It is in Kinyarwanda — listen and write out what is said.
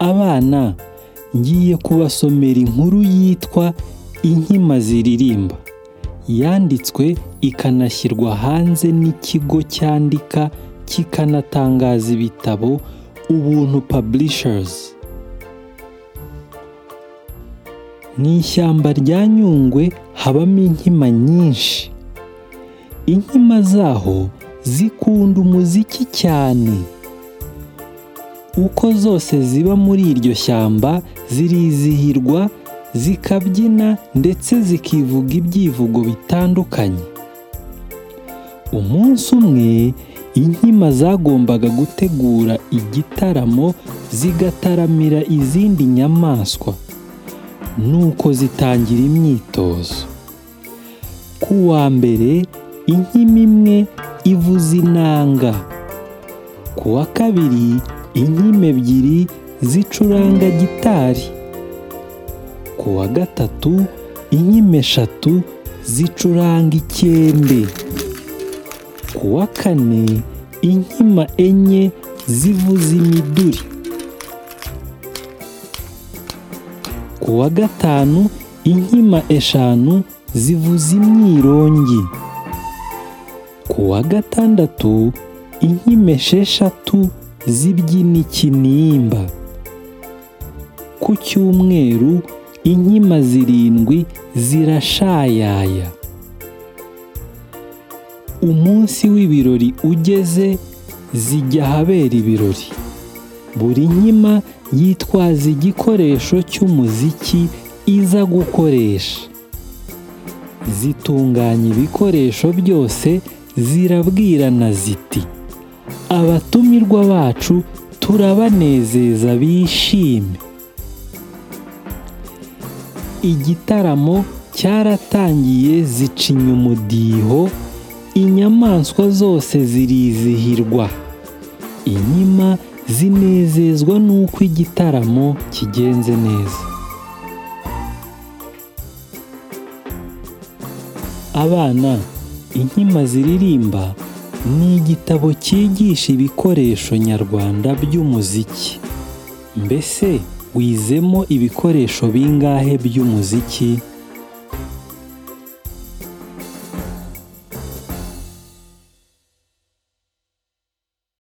abana ngiye kubasomera inkuru yitwa inkima ziririmba yanditswe ikanashyirwa hanze n'ikigo cyandika kikanatangaza ibitabo ubuntu paburishazi mu ishyamba rya nyungwe habamo inkima nyinshi inkima zaho zikunda umuziki cyane uko zose ziba muri iryo shyamba zirizihirwa zikabyina ndetse zikivuga ibyivugo bitandukanye umunsi umwe inkima zagombaga gutegura igitaramo zigataramira izindi nyamaswa nuko zitangira imyitozo ku wa mbere inkima imwe ivuza inanga ku wa kabiri inkima ebyiri zicuranga gitari ku wa gatatu inkima eshatu zicuranga ikembe ku wa kane inkima enye zivuza imiduri ku wa gatanu inkima eshanu zivuza imyirongi ku wa gatandatu inkima esheshatu zibyina ikinimba ku cyumweru inkima zirindwi zirashayaya umunsi w'ibirori ugeze zijya ahabera ibirori buri nkima yitwaza igikoresho cy'umuziki iza gukoresha zitunganya ibikoresho byose zirabwirana ziti abatumirwa bacu turabanezeza bishime igitaramo cyaratangiye zicinya umudiho inyamaswa zose zirizihirwa inkima zinezezwa n'uko igitaramo kigenze neza abana inkima ziririmba ni igitabo cyigisha ibikoresho nyarwanda by'umuziki mbese wizemo ibikoresho bingahe by'umuziki